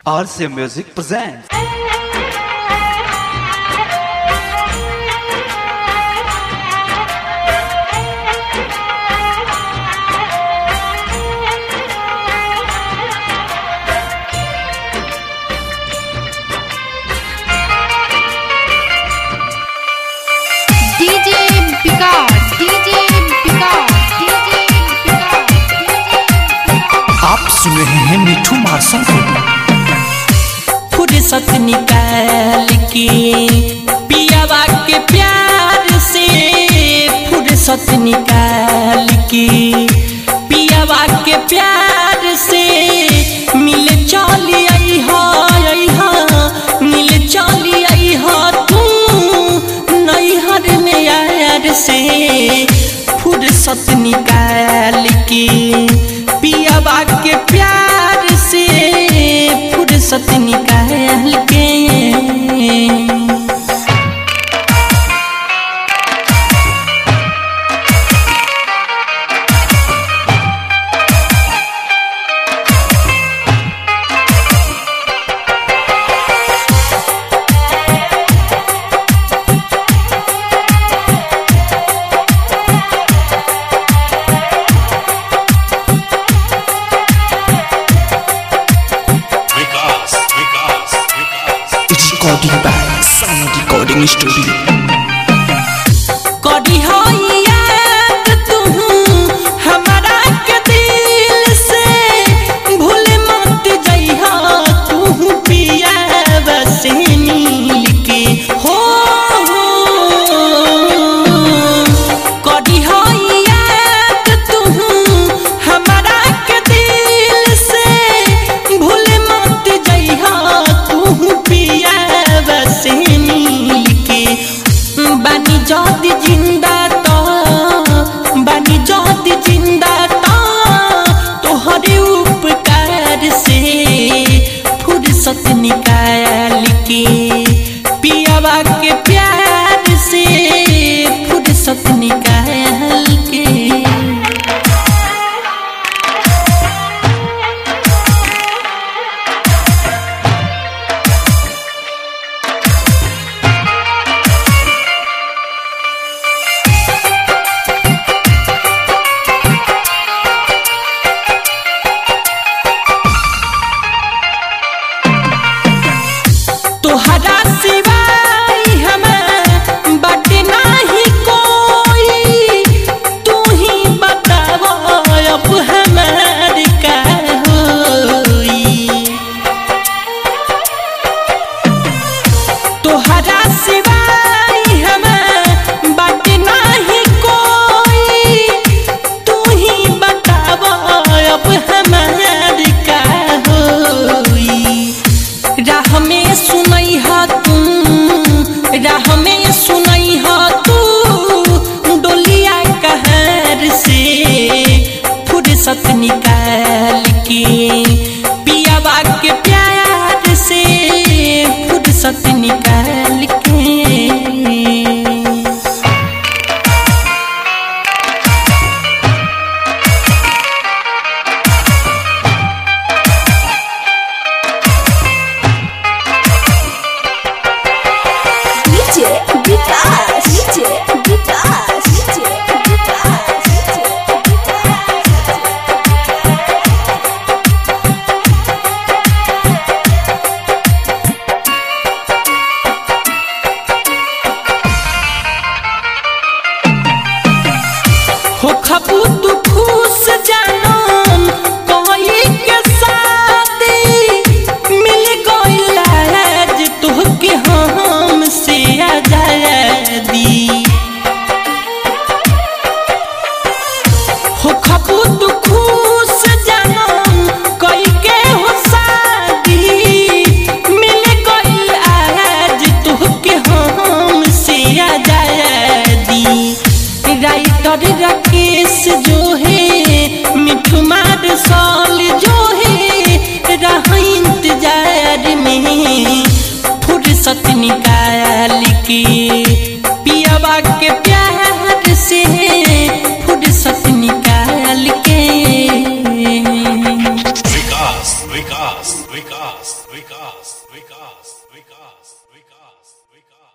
RCA Music presents. DJ Picard, DJ Picard, DJ Picard, आप सुन रहे हैं मिठू मार्शल को फुर्सत निकाल के पियावा के प्यार से फुर्सत निकाल के पियावा के प्यार से मिल चली आई हो आई हो मिल चली आई हो तू नैहर में यार से फुर्सत निकाल के पियावा के प्यार से फुर्सत निकाल के it's recording by sound recording studio करी हो याद तू हमारा के दिल से भूल मत जइहा तू पिया बसे मिल के हो करी हो याद तू हमारा के दिल से भूल मत जइहा तू पिया बसे मिल के बानी जदी जिंदा तो बानी जदी जिंदा तो तोहरे उपकार से फुर्सत निकाल के पियावा के प्यार से फुर्सत निकाल के तोहरा सिवाय हमें बट नाही कोई तू ही बताव अब हमार का होई तोहरा सिवाय हमें बट नाही कोई तू ही बताव अब हमार का होई राह में सुनई हा तू राह में सुनई हा तू डोलिया कहर से फुर्सत निकाल के पियावा के प्यार से फुर्सत निकाल के DJ Vikas, DJ Vikas, DJ Vikas, DJ हो खबू तू खुश जानम कोई के साथी मिल गइल आज तोहके हम से आजादी हो खबू तू खुश जानम कोई के हो शादी मिल गइल आज तोहके हम से आजादी राइटर राकेश जो है मिठू मार साल जो है रह इंतजार में फुर्सत निकाल के पियावा के प्यार से फुर्सत निकाल के विकास विकास विकास विकास विकास विकास विकास विकास